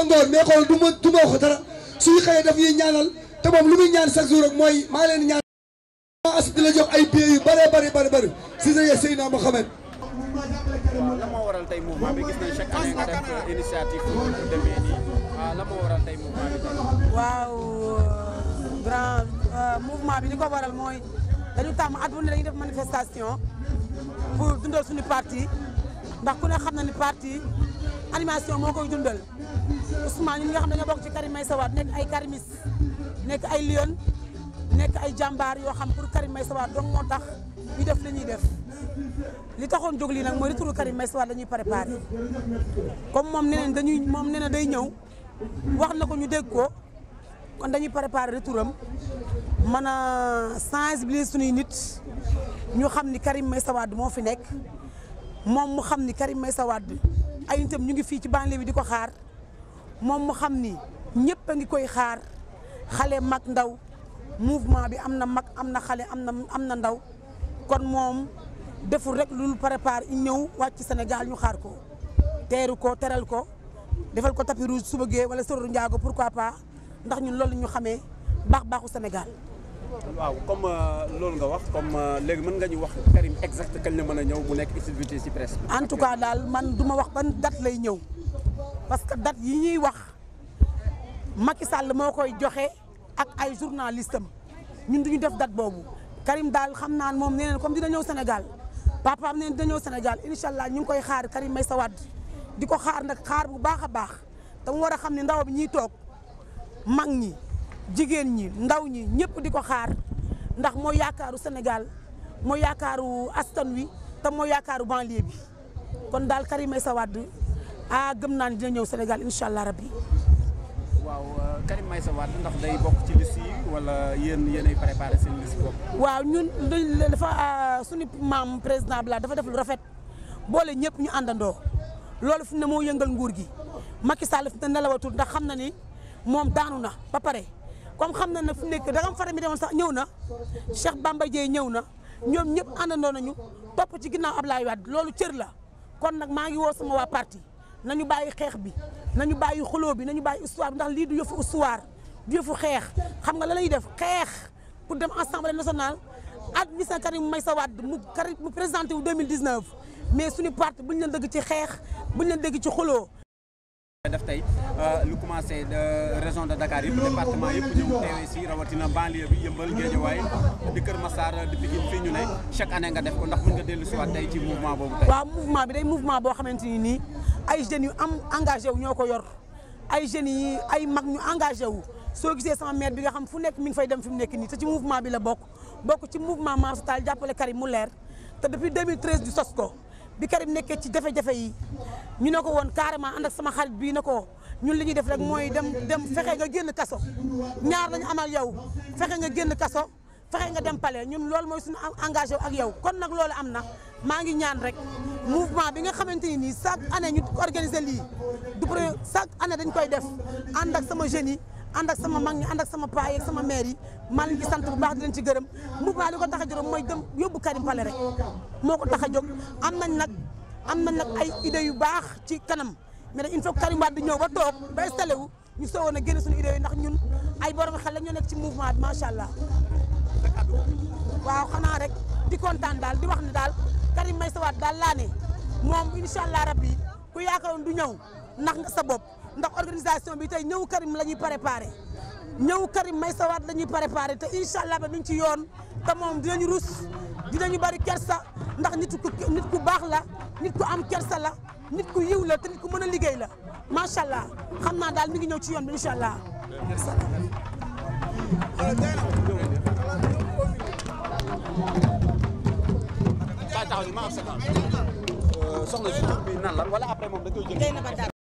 ngoon mais xool du ma du ma wax dara suñu xëyee daf ñuy ñaanal te moom lu muy ñaan chaque jour rek mooy maa leen ñaan as di la jox ay billets yu bëree bëri bëri bëri si sa Seydina Mohamed waaw la moo waral tey mouvement bi gis nañ chaque année nga def initiative bu demee nii ah la moo waral tey mouvement bi tey. waaw grand mouvement bi li ko waral mooy dañu tàmm at bu ne dañuy def manifestation pour dundal suñu parti ndax ku ne xam na ni parti animation moo koy dundal Ousmane ñi nga xam ne dañoo bokk ci Karim Meïssa Wade nekk ay karimis nekk ay lion nekk ay jàmbaar yoo xam pour Karim Meïssa Wade donc moo tax ñu def li ñuy def li taxoon jóg lii nag mooy retour Karim Meïssa Wade la ñuy préparé comme moom nee na dañuy moom nee na day ñëw wax na ko ñu dégg ko kon dañuy préparé retouram mën a sensibiliser suñuy nit ñu xam ni Karim Meïssa Wade moo fi nekk moom mu xam ni Karim Meïssa Wade ay nitam ñu ngi fii ci banlieue bi di ko xaar moom mu xam ni ñëpp a ngi koy xaar xale mag ndaw mouvement bi am na mag am na xale am na am na ndaw kon moom deful rek lu prépare i ñëw wàcc Sénégal ñu xaar ko teeru ko teral ko defal ko tapis rouge su bëggee wala sororu njaago pourquoi pas ndax ñun loolu ñu xamee baax baaxu Sénégal waaw comme loolu nga wax comme léegi mën nga ñu wax Karim exact kañ la mën a ñëw bu nekk activité ci presse bi. en tout cas daal man du ma wax ban date lay ñëw parce que date yi ñuy wax Macky Sall moo koy joxe ak ay journaliste am ñun du ñu def date boobu Karim daal xam naa moom nee na comme dina ñëw Sénégal papaam nee na dina ñëw Sénégal incha allah ñu ngi koy xaar Karim Meïssa Wade di ko xaar nag xaar bu baax a baax te mu war a xam ne ndaw bi ñuy toog mag ñi jigéen ñi ndaw ñi ñëpp di ko xaar ndax mooy yaakaaru Sénégal mooy yaakaaru askan wi te mooy yaakaaru banlieue bi kon daal Karim Meïssa Wade ah gëm naa ne dina ñëw Sénégal incha allah rabbi waaw Karim Meïssa Wade ndax day bokk ci liste yi wala yéen yéenay préparé seen liste bopp. waaw ñun dafa suñu maam président Bala dafa def lu rafet boole ñëpp ñu àndandoo loolu fi ne moo yëngal nguur gi Macky Sall fi ne nelawatul ndax xam na ni moom daanu na ba pare comme xam na ne fu nekk dagam fara mi demoon sax ñëw na Cheikh Bamba Dièye ñëw na ñoom ñëpp àndandoo nañu topp ci ginnaaw Ablaye Wade loolu cër la kon nag maa ngi woo sama waa parti nañu bàyyi xeex bi nañu bàyyi xuloo bi nañu bàyyi histoire bi ndax lii du yëfu histoire du yëfu xeex xam nga la lay def xeex pour dem assemblée nationale admission Karim Meïssa Wade mu Karim mu présenté wu 2019 mais suñu parti bu ñu leen dëgg ci xeex bu ñu leen dëgg ci xuloo def tey lu commencé de région de Dakar yëpp département yëpp ñëw teewee si rawatina banlieue bi yëmbal Guédiawaye di Kër Massar di Pikine fii ñu ne chaque année nga def ko ndax mën nga dellu si waat tey ci mouvement boobu tey. waaw mouvement bi day mouvement boo xamante ni nii ay jeunes yu am engagé wu ñoo ko yor ay jeunes yi ay mag ñu engagé wu soo gisee sama maire bi nga xam fu nekk mi ngi fay dem fi mu nekk nii te ci mouvement bi la bokk bokk ci mouvement Mame Tall jàppale Karim mu leer te depuis 2013 du sos ko bi Karim nekkee ci jafe-jafe yi ñu ne ko woon carrément ànd ak sama xarit bii na ko ñun li ñuy def rek mooy dem dem fexe nga génn kaso ñaar lañu amal yow fexe nga génn kaso fexe nga dem palais ñun loolu mooy suñu engagé wu ak yow kon nag loolu am na maa ngi ñaan rek mouvement bi nga xamante ni nii chaque année ñu organiser lii du premier chaque année dañ koy def ànd ak sama jeunes yi ànd ak sama mag ñi ànd ak sama paa yi ak sama maire yi maa leen ci sant bu baax di leen ci gërëm mouvement li ko tax a jóg mooy dem yóbbu Karim palais rek moo ko tax a jóg am nañ nag am nañ nag ay idées yu baax ci kanam mais nag il faut que Karim Wade di ñëw ba toog ba installé wu ñu soowoon a génne suñu idées yi ndax ñun ay borom xel la ñoo nekk ci mouvement bi macha allah. waaw xanaa rek di kontaan daal di wax ne daal Karim Meïssa Wade daal laa ne moom incha allah rabbi ku yaakaaroon du ñëw nax nga sa bopp ndax organisation bi tey ñëw Karim la ñuy préparé ñëw Karim Meïssa Wade la ñuy préparé te incha allah ba mi ngi ci yoon te moom dinañu rus dinañu bari kersa ndax nit ku nit ku baax la nit ku am kersa la nit ku yiw la te nit ku mën a liggéey la macha allah xam naa daal mi ngi ñëw ci yoon bi incha allah. soxna si tur bi nan la wala après moom da koy jël